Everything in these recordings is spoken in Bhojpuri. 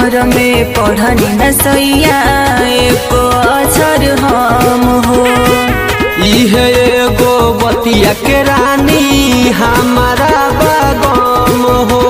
हर में पढ़नी न सैया एको अक्षर हम हो इहे एगो बतिया के रानी हमारा बागम हो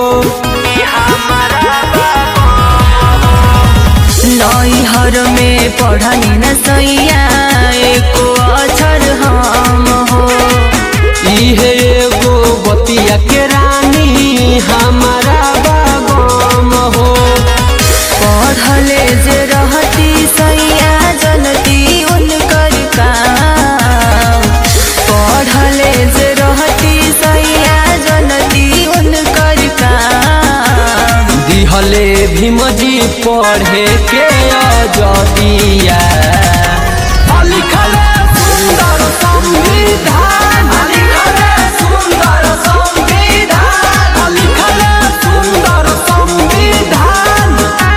नई हर में पढ़नी न सैया एको अक्षर हम हो इहे एगो बतिया के रानी हमारा बागम हो पढ़ले जे रहती सैया जनती उनकर काम पढ़ले जे रहती सैया जनती उनकर काम दिहले भीमजी पढ़े के अजदिया लिखले सुंदर संविधान लिखले सुंदर संविधान लिखले सुंदर संविधान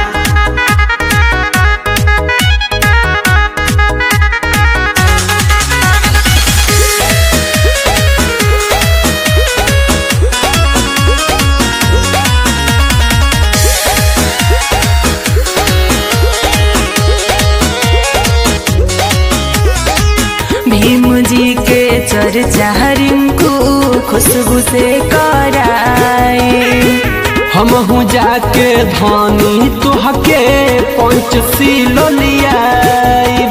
भीम जी के चर्चा रिंकू खुशबू से कराए हमहू जाके धानी तुहके पंचशील लियाइब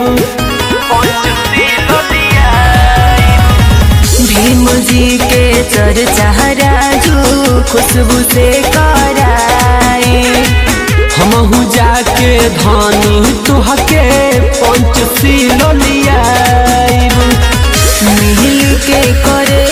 भीम जी के चर्चा राजू खुशबू से कराए हमहू जाके धानी तुहके पंचशील लियाइब मिल के करे